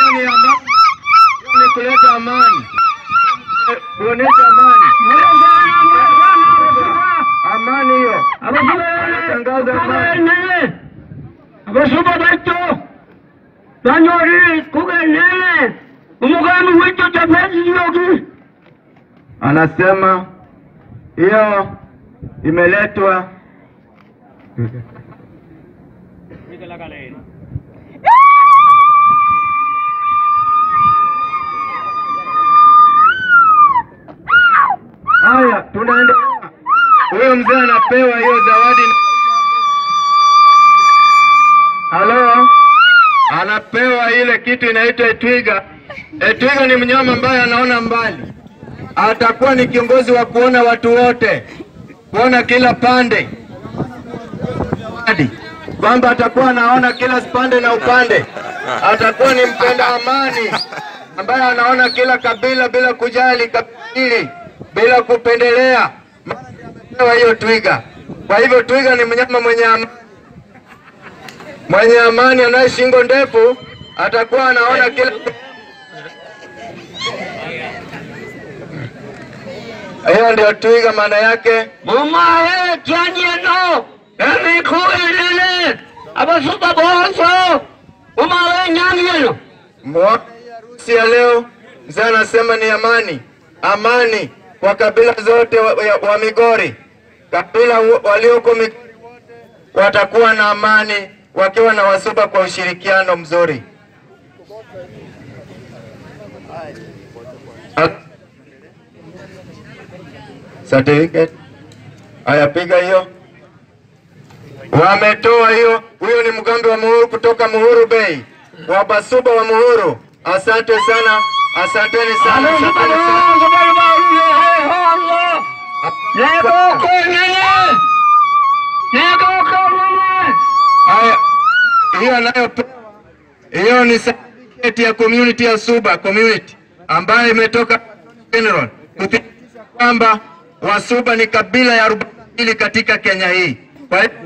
ni amani, hiyo ni kuleta amani, kuonesha amani, amani hiyo, tangaza amani. abasuba baito banyori kugenene umugambi w'icyo cyapesiyogi Anasema hiyo imeletwa Haya, tunaendelea. Huyo mzee anapewa hiyo zawadi. Halo, anapewa ile kitu inaitwa etwiga. Etwiga ni mnyama ambaye anaona mbali, atakuwa ni kiongozi wa kuona watu wote, kuona kila pande, hadi kwamba atakuwa anaona kila pande na upande. Atakuwa ni mpenda amani ambaye anaona kila kabila bila kujali kabili, bila kupendelea. Amepewa hiyo twiga. Kwa hivyo twiga ni mnyama mwenye amani mwenye amani anaye shingo ndefu atakuwa anaona kila hiyo ndio twiga maana yake. mumahe kyanyeno emi kugenene abasuba bonso umahe nyangiyeno Mwa- harusi ya leo mzee anasema ni amani, amani kwa kabila zote wa, wa, wa Migori. Kabila wa- walioko Migori wote watakuwa na amani wakiwa na Wasuba kwa ushirikiano mzuri. Certificate. Haya, piga hiyo. Wametoa hiyo. Huyo ni mgambi wa Muhuru kutoka Muhuru Bay, wa Basuba wa Muhuru. Asante sana, asanteni sana, asanteni sana. Haya, hiyo anayopewa hiyo ni certificate ya community ya Suba community ambayo imetoka General kuthibitisha kwamba Wasuba ni kabila ya arobaini katika Kenya hii. Kwa hiyo